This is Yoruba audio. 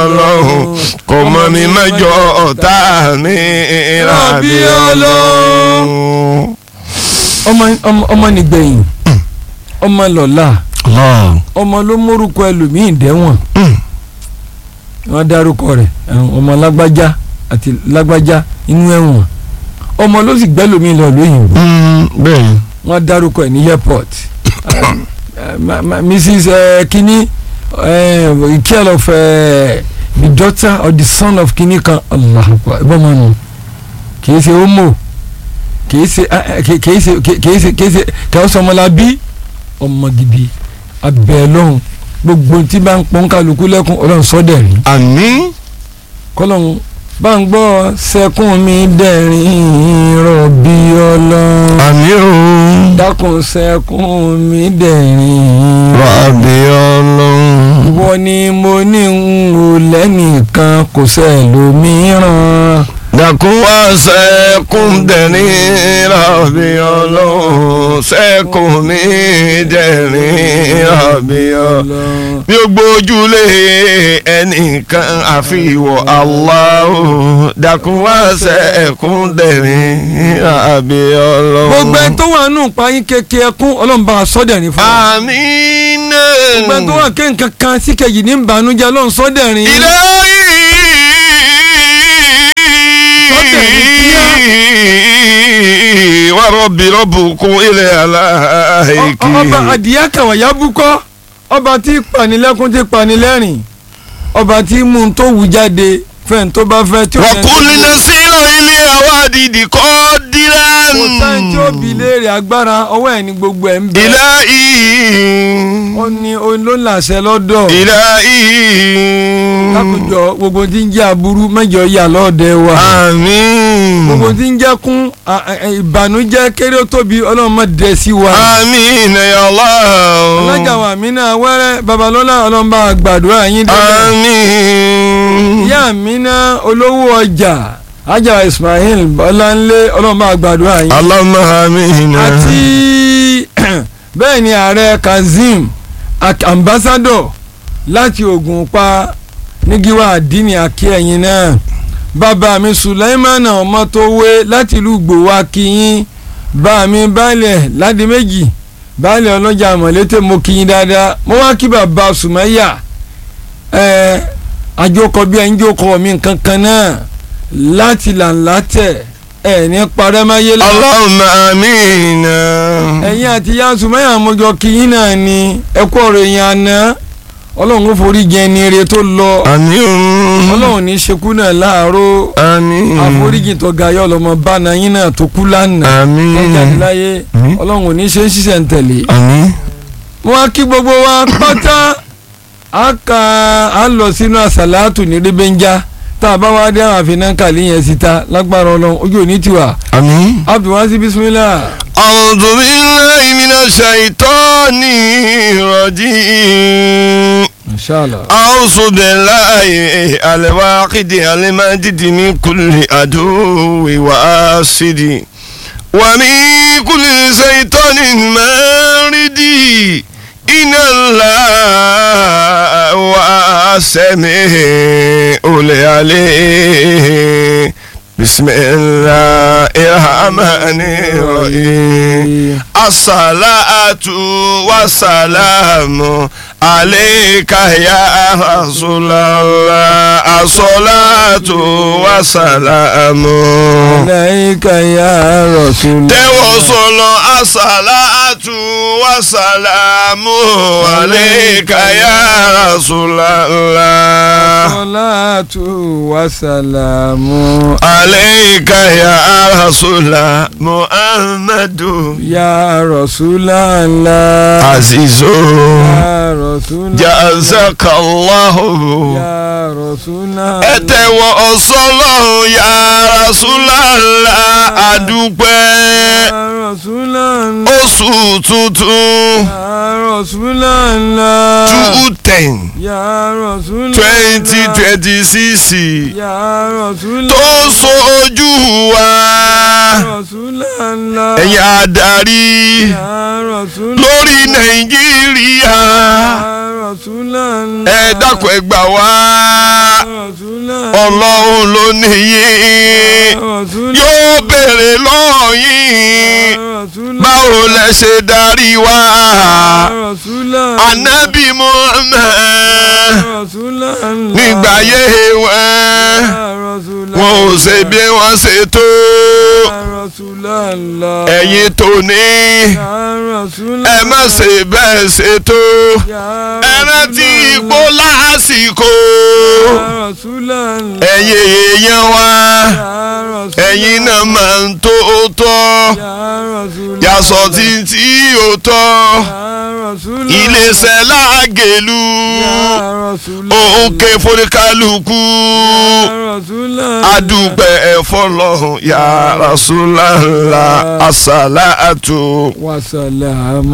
ọlọ́run kò mọ mi mẹ́jọ ọ̀tá mi rabi ọlọ́run. ọmọ ọmọ ọmọ nìgbẹ̀yìn ọmọ lọ́la Allah. ọmọ ló mórúkọ ẹlòmíín dẹ́wọ̀n Mm. wọ́n dárúkọ rẹ̀ ẹ̀hún, ọmọ lágbájá àti lágbájá inú ẹ̀wọ̀n ọmọ ló sì gbẹ́lòmíín lọ lóyìnbó Mm, bẹ́ẹ̀ wọ́n dárúkọ ẹ̀ ní airport Um, uh, ma- ma- mrs uh, kini uh, care of uh, the daughter or the son of kini kan allah akbar ẹ bọ́ mọ́ nù kì í ṣe homo kì í ṣe ah, eh, kì kì í ṣe kì kì í ṣe kì í ṣe kì í ṣe ọmọlábí ọmọ gidi abẹ́ lọ́hùn gbogbo tí bá ń pọ́n kálukú lẹ́kùn ọlọ́run sọ́dẹ̀ rí àmín. kọ́lọ́hún bá ń gbọ́ sẹ́kùn mi dẹ̀rín rọ̀bì ọlọ́run àmín o. dákun sẹ́kùn mi dẹ̀rín rabi ọlọ́run. ìwọ ni mo ní ń wò lẹ́nìkan kò sẹ́lòmíràn dàkún wá sẹ́kùn dẹ̀rín rabi ọlọ́run sẹ́kùn mi dẹ̀rín rabi ọlọ́run. bí o gbójúlé ẹnìkan àfi ìwọ Allahu dákun wá sẹ́kùn dẹ̀rín rabi ọlọ́run. gbogbo ẹni tó wà nù payín kékeré ẹkún ọlọ́run bá a sọ́dẹ̀rín fún wa àmín. gbogbo ẹni tó wà ké nǹkan kan sí kejì ní ìbànújẹ́ ọlọ́run sọ́dẹ̀rín إلهي ورب ربكم إلى عليك ọba àdìyá kàwáyá búkọ́ ọba tí panilẹ́kún tí panilẹ́rìn ọba tí mú un tó wù jáde fẹ́ẹ̀ tó bá fẹ́ tí ó yẹn tó وكل wù. نسير إلى أوادد قادرا kò sáyẹn tí ó bi léèrè agbára ọwọ́ ẹ̀ ní gbogbo ẹ̀ ń bẹ إلهي ó ní òun ló làṣẹ lọ́dọ̀ إلهي lákòjọ gbogbo tí ń jẹ́ aburú mẹ́jọ yà lọ́ọ̀dẹ wa gbogbo آمين tí ń jẹ́ kún à- à- ìbànújẹ́ kéré ó tóbi ọlọ́run má dẹ̀ sí wa آمين يا alájà الله wa mí náà wẹ́rẹ́ babalọ́lá ọlọ́run bá gbàdúrà yín dẹ́gbẹ́ آمين ìyá mi náà olówó ọjà ajá Ismail Bọ́láńlé ọlọ́run bá gbàdúrà yín اللهم آمين àti bẹ́ẹ̀ ni ààrẹ Kazeem ak- ambassador láti Ògùnpa nígíwá àdínì akíẹ̀yìn náà bàbá mi Sulaimana Ọmọtówé láti ìlú Gbòwá kíyín bá mi baálẹ̀ ládi méjì baálẹ̀ ọlọ́jà mọ̀lété mo kíyín dáadáa mo wá kí bàbá Sùmáyà ẹ̀ àjọkọ bí ẹni jókòó mi nǹkan kan náà láti làǹlà tẹ̀ ẹ̀ ní parẹ́máyé lọ́wọ́ اللهم آمين ẹ̀yin àti ya sùmẹ́yà mọ́jọ kìyìn náà ni ẹ̀kọ́ ọ̀rọ̀ èèyàn àná ọlọ́run ó forí jẹ ẹni rẹ tó lọ آمين ọlọ́run ní ṣekú náà láàárọ̀ آمين àforíjì tó ga yọ lọmọ bánà yín náà tó kú lánàá آمين tó jáde láyé Àmín. ọlọ́run ò ní ṣe ń ṣiṣẹ́ ń tẹ̀lé. آمين wọ́n á kí gbogbo wa pátá a kà á lọ sínú àsàlátù ní rébẹ́njá tá a bá wá dé àwọn àfihàn kàlí yẹn síta lágbára ọlọ́run ojú òní tiwa آمين abdulwasi bisimilah. أعوذ بالله من الشيطان الرجيم inshallah. أعوذ بالله الواحد المجد من كل عدو وآسد ومن كل شيطان مارد إن الله واسمه العليم بسم الله الرحمن الرحيم الصلاة والسلام عليك يا رسول الله الصلاة والسلام Aláìka ya Rasul. tẹ́wọ̀ sọ̀lọ̀ àṣàlátù wàsàlámù àlékà yá Rasulullah. Salatu wa salamu àlékà yá Rasulullah Muhammadu ya Rasulallah. azizo Ya Rasulallah. jazakallahu. Ya Rasulallah. ẹ tẹ́wọ̀ ọ̀sọ́lọ̀ yá Rasulullah àdúpẹ́ Ya Rasulallah. oṣù tuntun. Ya Rasulallah. two ten Ya Rasulallah. twenty twenty six Ya Rasulallah. tó sojú wa Rasulallah. ẹ̀yin adarí Ya Rasulallah. lórí nàìjíríà Ya Rasulallah. Rasulallah. ẹ dákun ẹ gbà wá Rasulallah. ọlọ́run ló níyì Rasulallah. yóò béèrè lọ́wọ́ yín Rasulallah. báwo lẹ ṣe darí wa Rasulallah. anabi muhammed Rasulallah. nígbà yé wọn Rasulallah. wọn ò ṣe bí wọn ṣe tó Rasulallah. ẹ̀yin tó ní Rasulallah. ẹ má ṣe bẹ́ẹ̀ ṣe tó ẹ rántí ipò lásìkò Rasulallah. ẹ̀yin èèyàn wa ẹ̀yin náà máa ń tó tọ́ yàsọ̀ tí tí ò tọ́ iléeṣẹ́ lágẹ̀lú òǹkè foríkálukú adúpẹ́ ẹ̀fọ́ lọ́hùn ya Rasulallah asàlátù. Wasalamu.